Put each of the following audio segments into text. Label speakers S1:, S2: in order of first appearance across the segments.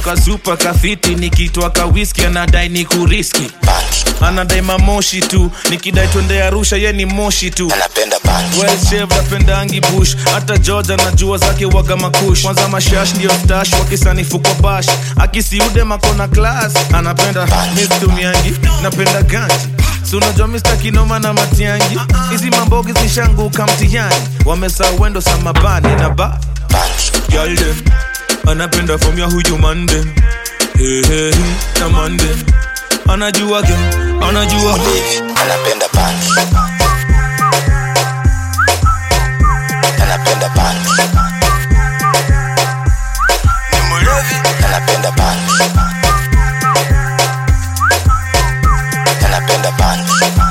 S1: kazupa kafiti nikitwa kawiski anadai ni kuriski anadai mamoshi tu nikidai twende arusha ye ni moshi tu
S2: anapenda punch
S1: well chef napendangi bush hata george anajua zake waga makush kwanza mashash ndio stash wakisanifu kwa bash akisiude makona class anapenda mistumiangi napenda ganji Si unajua mista kinoma na matiangi hizi mambogi zishanguka mtihani wamesa wendo samabani na ba
S2: punch
S1: Girl them anapenda from ya huyu mande hey, hey, hey, na mande anajua ge anajua
S2: hivi anapenda punch anapenda punch
S3: ni mlevi
S2: anapenda punch anapenda punch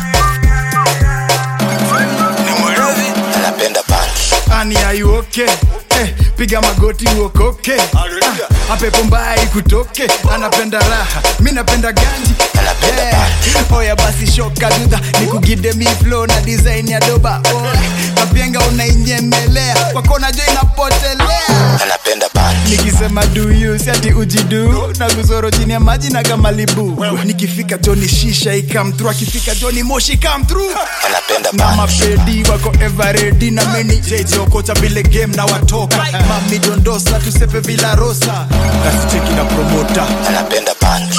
S3: ni mlevi
S2: anapenda punch
S4: ani ayuoke eh, piga magoti uokoke ah, apepo mbaya ikutoke anapenda raha mi napenda ganji
S2: Anapenda
S4: yeah. oya basi shoka dudha nikugide mi flow na design ya doba Oy, kapenga unainyemelea kwakona jo inapotelea
S2: anapenda punch
S4: nikisema duyu siati ujidu na kuzoro chini ya maji na kamalibu nikifika joni shisha ikamtru akifika joni moshi kamtru
S2: anapenda
S4: na
S2: punch
S4: mapedi wako everedi na meni jejiokocha vile game na watoka mami dondosa tusepe vila rosa nasicheki na promota
S2: anapenda punch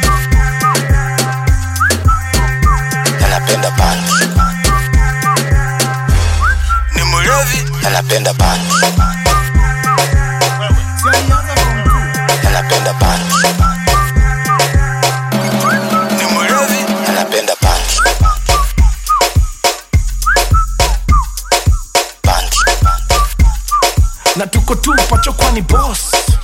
S2: anapenda punch
S3: ni mlevi
S2: anapenda punch anapenda punch
S3: ni mlevi
S2: anapenda punch punch
S1: na tuko tu pacho kwani boss